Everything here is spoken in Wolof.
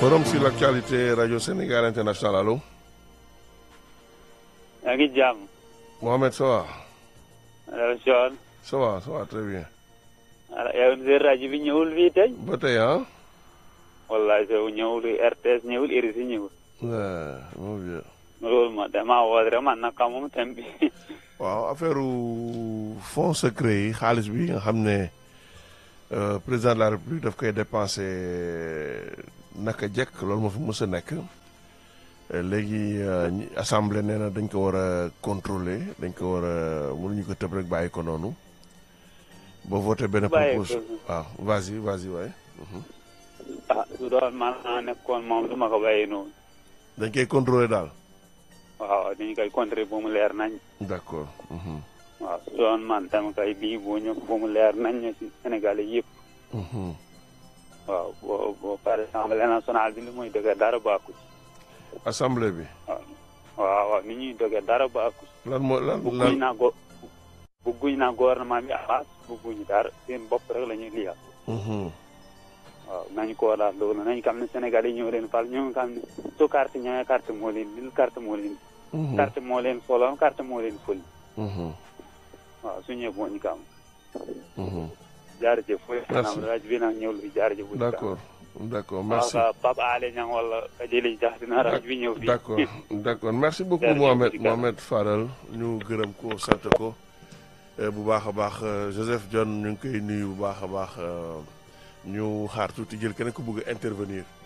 Forum sur l'actualité Radio Sénégal International allo. yaa ngi jàmm. Mohamed ça va. allo Thion. ça va ça va très bien. ala yow seen rajo bi ñëwul fii tey. ba tey ah. wallaay soo ñëwul RTS ñëwul RISI ñëwul. waaw mon vieux. loolu ma damaa woote rek man nag xamuma thème bi. waaw affaire fonds secret yi xaalis bi nga xam ne président de la république daf koy dépensé naka jekk loolu moo fi mës a nekk léegi assemblée nee na dañ ko war a contrôler dañ ko war a mënuñu ko tëb rek bàyyi ko noonu boo voté benn propose waaw vas-y vas-y waaye ah su doon man naa nekkoon moom du ma ko bàyyi noonu. dañ koy contrôler daal waaw dañu koy contrôler bu mu leer nañ. d'accord waaw su doon man tam kay bii bu ñu bu mu leer nañ ñu si Sénégal yëpp. waaw boo boo par exemple nationale bi li muy dëgg dara baaku ci. assemblée bi. waaw waaw ni ñuy dëgg dara baaku ci. lan moo lan bugguñ naa go bugguñ naa gouvernement bi avance bugguñ dara seen bopp rek la ñuy liyal. waaw nañu ko daal loolu nañu xam ne Sénégal yi ñoo leen fal ñoo xam ne su carte ñëwee carte moo leen lil carte moo leen. carte moo leen soloon carte moo leen fël. waaw su ñëwee boo ñu kam. jaarëjëf. merci rajo bi nag ñëwul fi jaarëjëf. d'accord d'accord merci waaw Pape Alé Niang wala Kajeli Dia dina rajo bi ñëw fii. d'accord d'accord merci beaucoup Mohamed Mohamed Fadal ñu gërëm ko sant ko bu baax a baax Joseph John ñu ngi koy nuyu bu baax a baax ñu xaar tuuti jël keneen ku bëgg a intervenir.